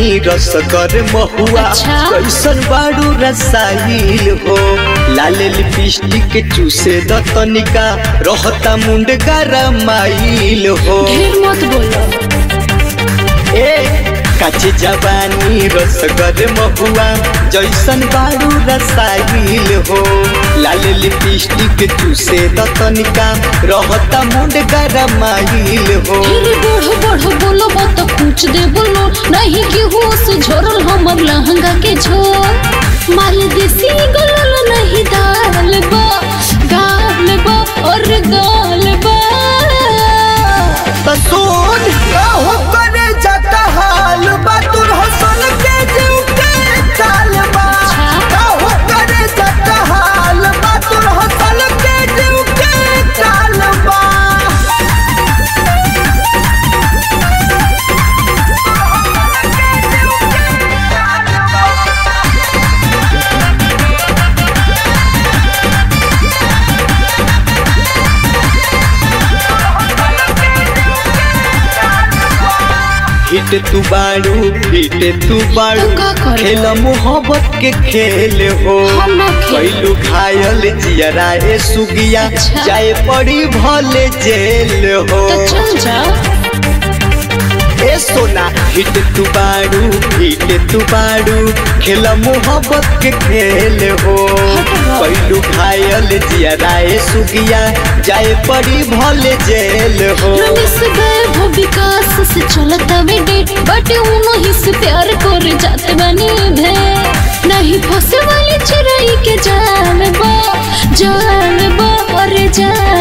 जवानी रसगर महुआ अच्छा। कैसन बाड़ू रसाइल हो लाल लिपस्टिक चूसे द तनिका रहता मुंड गरमाइल हो ढेर मत बोलो ए काचे जवानी रसगर महुआ जैसन बाड़ू रसाइल हो लाल लिपस्टिक चूसे द तनिका रहता मुंड गरमाइल हो ढेर बढ़ो बढ़ो बोलो मत पूछ दे बोलो नहीं कि होश झोरल हमर लहंगा के झोर माल देसी गलल नहीं दाल बा गाल बा और गाल बा त सुन हो करे जता हाल बा तुर हसन के जीव के काल बा अच्छा। हो करे जता हाल बा तुर हसन के जीव के काल बा हिट तू बाड़ू हिट तू बाड़ू तो का करबो? खेल मोहब्बत के खेल हो हम ना खेल। कैलू घायल जियरा ए सुगिया अच्छा। जाए पड़ी भले जेल हो तो चल जा ए सोना हिट तू बाड़ू हिट तू बाड़ू खेल मोहब्बत के खेल हो हटवा। कैलू घायल जियरा ए सुगिया जाए पड़ी भले जेल हो रमेश गए वो विकास से चलता वे डेट बट उनो ही से प्यार कर जाते बनी भे नहीं फंसे वाली चिड़ै के जाल बा जाल बा और जाल